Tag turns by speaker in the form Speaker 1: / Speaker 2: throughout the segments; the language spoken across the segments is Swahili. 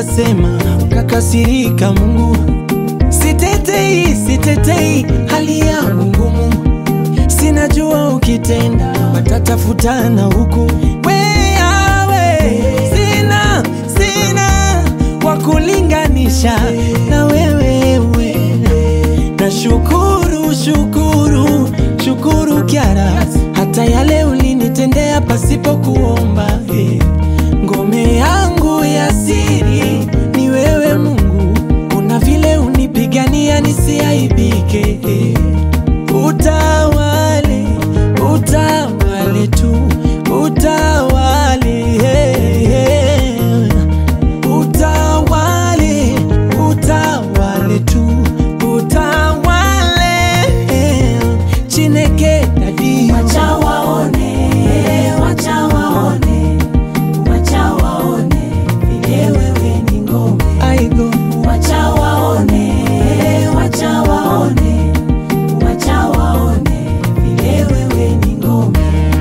Speaker 1: nikasema, ukakasirika Mungu. Sitetei, sitetei hali yangu ngumu, sinajua ukitenda watatafutana huku. Wewe sina, sina wa kulinganisha na wewe we. Na shukuru, shukuru, shukuru Kyara, hata yale ulinitendea pasipo kuomba eh. Ngome yangu ya siri ni wewe Mungu, kuna vile unipigania nisiaibike eh. Utawale, utawale tu, utawale eh, eh. Utawale, utawale tu, utawale eh. Chineke dadi
Speaker 2: Wacha waone, wacha waone, wacha waone vile wewe ni ngome.
Speaker 1: aigo
Speaker 2: Wacha waone, wacha waone, wacha waone vile wewe ni ngome.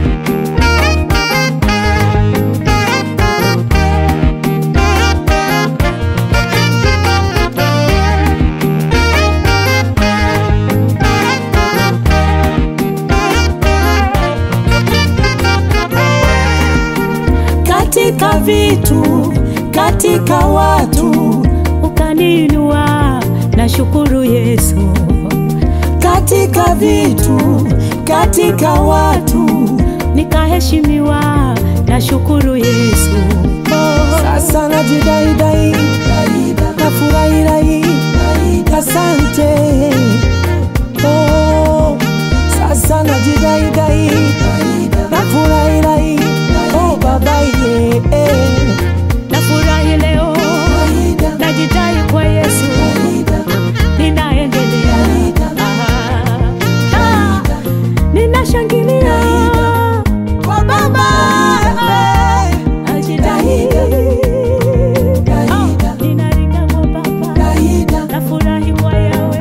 Speaker 2: Katika vitu, katika watu,
Speaker 3: ukaninua na shukuru Yesu,
Speaker 2: katika vitu, katika watu,
Speaker 3: nikaheshimiwa na shukuru Yesu. Oh,
Speaker 1: sasa najidaidai nafurahirai asante oh, sasa najidaidai nafurahirai oh, babaye eh.
Speaker 3: nafurahi leo, najidai kwa Yesu, ninaendelea, Ah, ah, ninashangilia
Speaker 1: kwa baba eh.
Speaker 3: najidai, Ah, ninaringa kwa Baba, nafurahi kwa Yawe,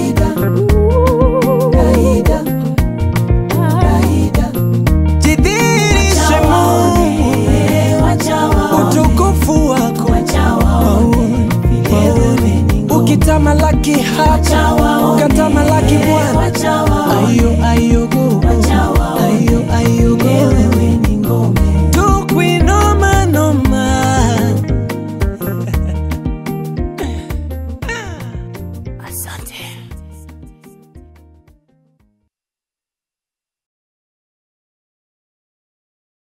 Speaker 3: Ooh, ah.
Speaker 1: jidhirishe Mungu utukufu wako waone, ukitamalaki hapa